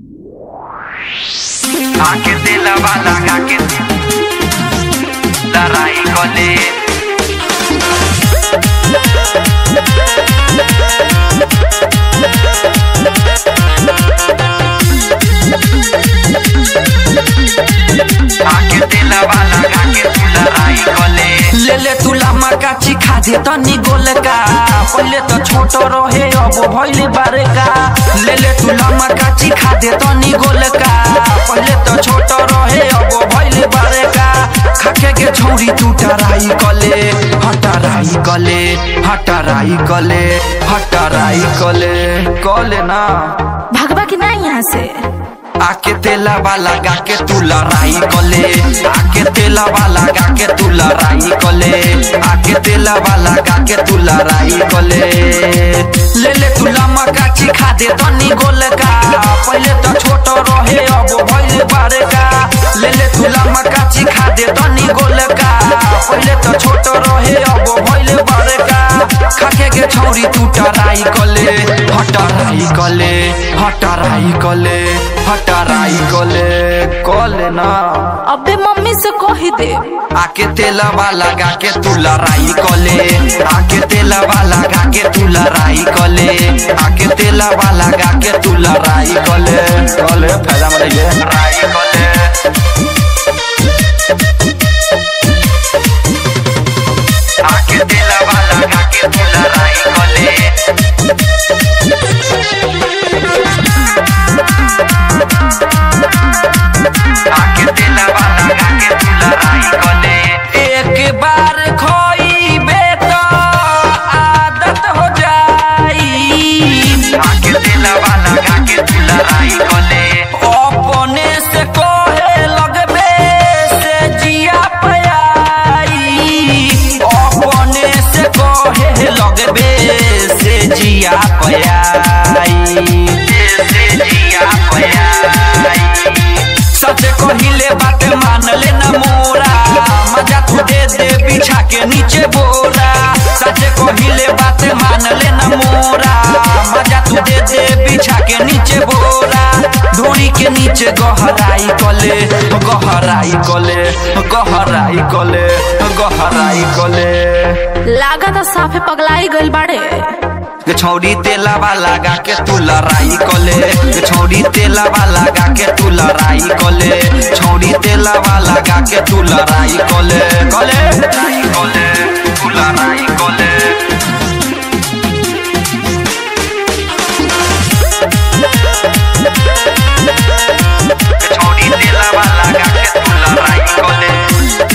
आके दिलवा लगा के लड़ाई कोले आके दिलवा लगा के लड़ाई कोले ले ले तुला मकाची खा दे तनी गोलका पहले तो छोट रहे अब भइल बारका ले ले तुला मकाची खा दे तनी गोलका पहले तो छोट रहे अब भइल बारका खाके के छौरी तू टराई कले हटराई कले हटराई कले हटराई कले कले ना भगवा की ना यहाँ से आके तेला वाला गा के तू लड़ाई कले आके तेला वाला गा के तू लड़ाई कले आके तेला वाला गा के तू लड़ाई कले ले ले तू लम्मा काची खा दे तनी गोलका पहले तो छोट रहे अब भइल बारका ले ले तू लम्मा काची खा दे तनी गोलका पहले तो छोट रहे अब भइल बारका खाके के छौरी तू टराई कले हटराई कले हटराई कले हटराई कले कले ना अबे मम्मी से कह दे आके तेलवा लगा के तू लड़ाई कले आके तेलवा लगा के तू लड़ाई कले आके तेलवा लगा के तू लड़ाई कले कले फायदा में रहिए लड़ाई कोले आके दिलवा लगा के लड़ाई कोले आके दिलवा लगा के लड़ाई कोले एक बार खोईबे तो आदत हो जाई आके दिलवा लगा के लड़ाई कोले अपने से कोहे लगबे से जिया पयाई अपने से कोहे लगबे से जिया पयाई जैसे जिया पयाई सच कहिले बात मान ले न मोरा मजा तू दे दे बिछा के नीचे बोरा सच कहिले बात मान ले न मोरा मजा तू दे दे बिछा के नीचे बोरा ढोरी के नीचे गहराई कले गहराई कले गहराई कले गहराई कले लागा तो साफे पगलाई गइल बाड़े के छौरी तेलावा लगा के तू लड़ाई कले के छौरी तेलावा लगा के तू लड़ाई कले छौरी तेलावा लगा के तू लड़ाई कले कले